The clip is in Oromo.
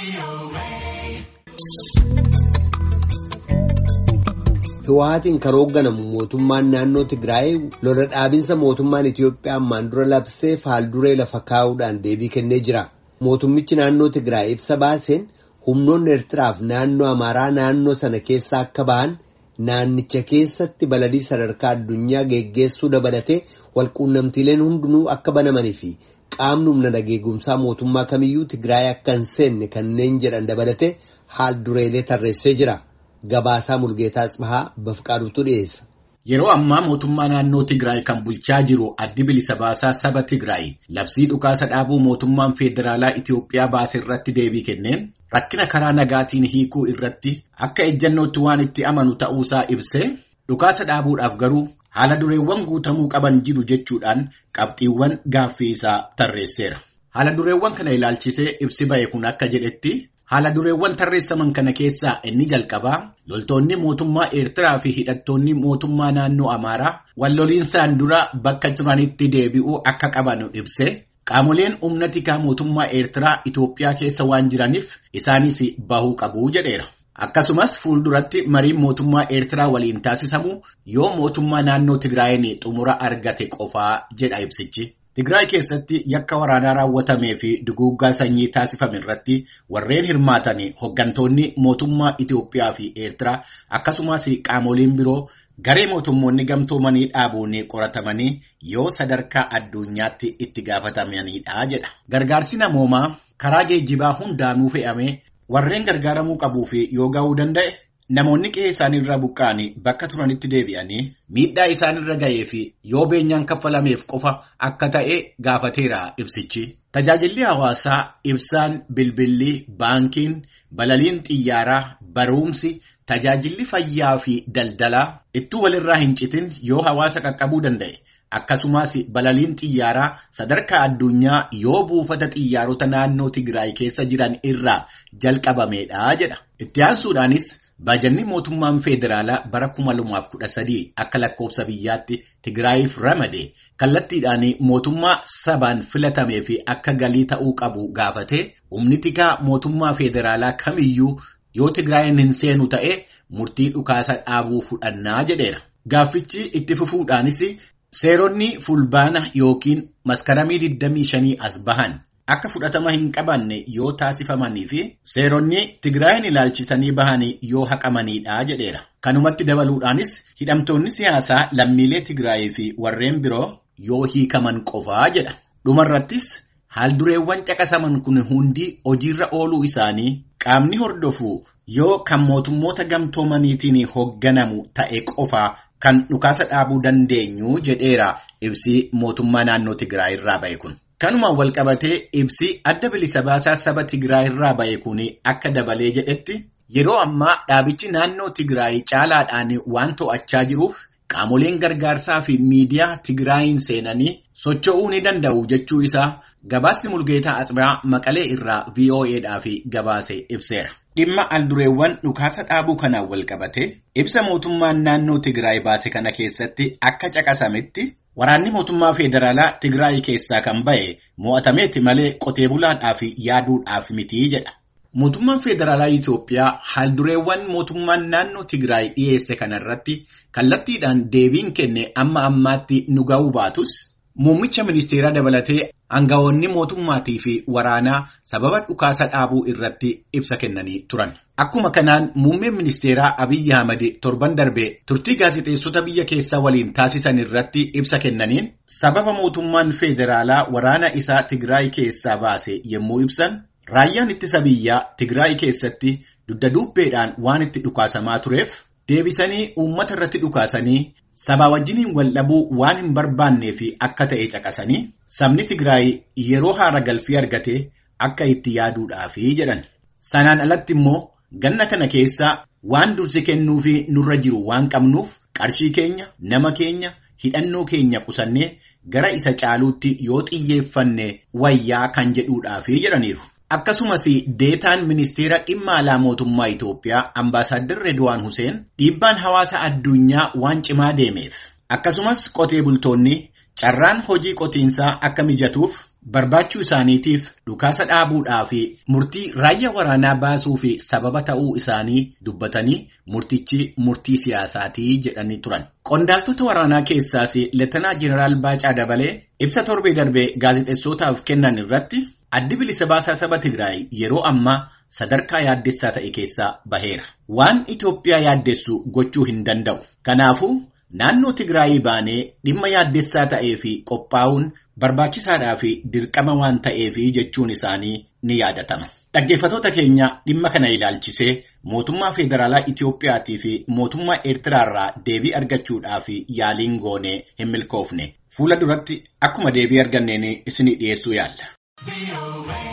Hiwaatiin kan hoogganamu mootummaan naannoo Tigraay lola dhaabinsa mootummaan Itiyoophiyaa ammaan dura labsee faalduree lafa kaa'uudhaan deebii kennee jira. Mootummichi naannoo Tigraay ibsa baaseen humnoonni Eertiraaf naannoo Amaaraa naannoo sana keessa akka ba'an naannicha keessatti baladii sadarkaa addunyaa geggeessuu dabalatee walquunnamtiileen hundinuu akka banamanii fi qaamni humna nageegumsaa mootummaa kamiyyuu Tigraay akka hin seenne kanneen jedhan dabalatee haal dureelee tarreessee jira. Gabaasaa Mulgeetaa Tsibahaa Bafqaaduutu dhiyeessa. Yeroo ammaa mootummaa naannoo Tigraay kan bulchaa jiru addi bilisa baasaa saba Tigraay labsii dhukaasa dhaabuu mootummaan federaalaa Itiyoophiyaa baase irratti deebii kenneen rakkina karaa nagaatiin hiikuu irratti akka ejjannootti waan itti amanu ta'uusaa ibsee dhukaasa dhaabuudhaaf garuu haala dureewwan guutamuu qaban jiru jechuudhaan qabxiiwwan gaaffii isaa tarreesseera. Haala dureewwan kana ilaalchisee ibsi ba'e kun akka jedhetti. Haala dureewwan tarreessaman kana keessaa inni jalqabaa loltoonni mootummaa Eertiraa fi hidhattoonni mootummaa naannoo Amaaraa walloliinsaan dura bakka turanitti deebi'uu akka qaban ibse qaamoleen humna tikaa mootummaa Eertiraa Itoophiyaa keessa waan jiraniif isaanis bahuu qabu jedheera. Akkasumas fuulduratti mariin mootummaa Eertiraa waliin taasisamu yoo mootummaa naannoo Tigraayin xumura argate qofaa jedha ibsichi. Tigraay keessatti yakka waraanaa raawwatamee fi duguuggaa sanyii taasifame irratti warreen hirmaatan hooggantoonni mootummaa Itoophiyaa fi Eertiraa akkasumas qaamoleen biroo garee mootummoonni gamtoomanii dhaabuun qoratamanii yoo sadarkaa addunyaatti itti gaafatamanidha jedha. Gargaarsi namoomaa karaa geejjibaa hundaanuu fe'amee warreen gargaaramuu qabuu fi yoo ga'uu danda'e. Namoonni qe'ee isaaniirraa buqqa'anii bakka turanitti deebi'anii miidhaa isaanirra ga'ee fi yoo beenyaan kaffalameef qofa akka ta'e gaafateera ibsichi. Tajaajilli hawaasaa ibsaan bilbilli baankiin balaliin xiyyaaraa barumsi tajaajilli fayyaa fi daldalaa ittuu walirraa hin citin yoo hawaasa qaqqabuu danda'e. Akkasumas balaliin xiyyaaraa sadarkaa addunyaa yoo buufata xiyyaarota naannoo Tigraay keessa jiran irraa jalqabameedha jedha. Itti aansuudhaanis Baajanni mootummaan federaalaa bara 2013 akka lakkoofsa biyyaatti Tigraayiif ramade kallattiidhaan mootummaa sabaan filatamee fi akka galii ta'uu qabu gaafate humni tikaa mootummaa federaalaa kamiyyuu yoo Tigraayin hin seenu ta'e murtii dhukaasa dhaabuu fudhannaa jedheera. Gaaffichi itti fufuudhaanis seeronni fulbaana yookiin maskaramii 25 as bahan. Akka fudhatama hin qabanne yoo taasifamanii fi seeronni Tigraayin ilaalchisanii bahanii yoo haqamanidha jedheera. Kanumatti dabaluudhaanis hidhamtoonni siyaasaa lammiilee Tigraayii fi warreen biroo yoo hiikaman qofaa jedha. Dhumarrattis haaldureewwan caqasaman kun hundi hojiirra ooluu isaanii qaamni hordofu yoo kan mootummoota gamtoomaniitiin hoogganamu ta'e qofaa kan dhukaasa dhaabuu dandeenyu jedheera ibsi mootummaa naannoo Tigraay irraa ba'e kun. Kanumaan walqabatee ibsi adda bilisa baasaa saba Tigraay irraa ba'e kun akka dabalee jedhetti yeroo ammaa dhaabichi naannoo Tigraay caalaadhaan waan to'achaa jiruuf qaamoleen gargaarsaa fi miidiyaa Tigraayin seenanii socho'uu ni danda'u jechuu isaa gabaasni Mulgeetaa Atsibaa Maqalee irraa VOAdhaaf gabaase ibseera. Dhimma aldureewwan dhukaasa dhaabuu kanaan walqabate ibsa mootummaan naannoo Tigraay baase kana keessatti akka caqasametti. Waraanni mootummaa federaalaa Tigraay keessaa kan ba'e mo'atameeti malee qotee bulaadhaaf yaaduudhaaf miti jedha. Mootummaan federaalaa Itoophiyaa haaldureewwan mootummaan naannoo Tigraay dhiyeesse kanarratti kallattiidhaan deebiin kenne amma ammaatti nu ga'uu baatus muummicha ministeeraa dabalatee aangawoonni mootummaatii fi waraanaa sababa dhukaasa dhaabuu irratti ibsa kennanii turan. Akkuma kanaan muummeen ministeeraa Abiyyi Ahmad torban darbee turtii gaazexeessota biyya keessaa waliin taasisan irratti ibsa kennaniin sababa mootummaan federaalaa waraana isaa Tigraay keessaa baase yommuu ibsan raayyaan ittisa biyyaa Tigraay keessatti dugda duubbeedhaan waan itti dhukaasamaa tureef deebisanii uummata irratti dhukaasanii sabaa wajjiniin wal dhabuu waan hin barbaannee fi akka ta'e caqasanii sabni Tigraay yeroo haara galfii argate akka itti yaaduudhaafi jedhan. Sanaan alatti immoo Ganna kana keessa waan dursi kennuu fi nurra jiru waan qabnuuf qarshii keenya, nama keenya, hidhannoo keenya qusannee gara isa caaluutti yoo xiyyeeffanne wayyaa kan jedhuudhaafi jedhaniiru. Akkasumas deetaan ministeera dhimma alaa mootummaa Itoophiyaa ambaasaaddarri Redwaan Huseen dhiibbaan hawaasa addunyaa waan cimaa deemeef akkasumas qotee bultoonni carraan hojii qotiinsaa akka mijatuuf barbaachuu isaaniitiif dhukaasa dhaabuudhaa fi murtii raayyaa waraanaa baasuu fi sababa ta'uu isaanii dubbatanii murtichi murtii siyaasaatii jedhanii turan. Qondaaltota waraanaa keessaas Leetanaa Jeneraal Baacaa Dabalee ibsa torbee darbee gaazexeessootaaf kennan irratti addi bilisa baasaa saba Tigraay yeroo ammaa sadarkaa yaaddessaa ta'e keessaa baheera. Waan Itoophiyaa yaaddessu gochuu hin danda'u. Kanaafuu naannoo Tigraayii baanee dhimma yaaddessaa ta'ee fi qophaa'uun barbaachisaadhaa fi dirqama waan ta'eef jechuun isaanii ni yaadatama. Dhaggeeffatoota keenya dhimma kana ilaalchisee mootummaa federaalaa Itoophiyaatii fi mootummaa Eertiraarraa deebii argachuudhaaf yaaliin goonee hin milkoofne. Fuula duratti akkuma deebii arganneen isinii dhiyeessuu yaalla.